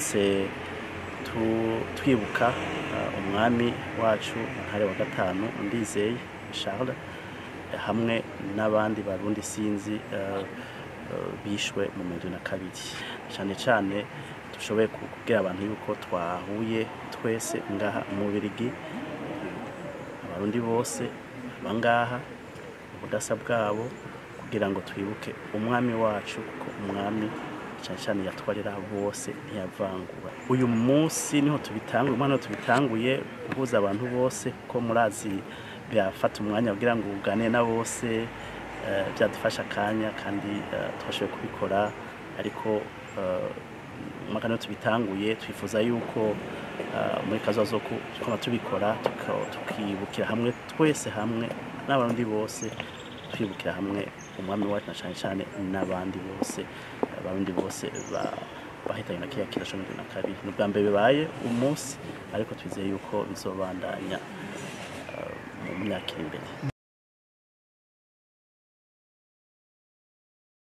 twibutse tu- twibuka uh, umwami wacu ntare wa gatanu ndizeye Charles eh, hamwe n'abandi barundi sinzi uh, uh, bishwe mu mirongo na kabiri cyane cyane dushoboye ku- kubwira abantu yuko twahuye twese ngaha mu Bubiligi abarundi bose bangaha ubudasa bwabo kugira ngo twibuke umwami wacu kuko umwami cyane cyane yatwarira bose ntiyavangura uyu munsi niho tubitanguye umwana niho tubitanguye guhuza abantu bose kuko murazi byafata umwanya kugira ngo uganire na bose eh, byadufasha akanya kandi eh, twashoboye kubikora ariko eh, umwaka niho tubitanguye twifuza yuko eh, muri kazoza ko twaba tubikora tuka- tukibukira hamwe twese hamwe n'abarundi bose twibukira hamwe umwami wacu na cyane cyane n'abandi bose abarundi bose ba- bahitanye na kiriya kirasho mirongo na kabiri ni ubwa mbere bibaye umunsi ariko twizeye yuko bizobandanya eh, mu myaka iri imbere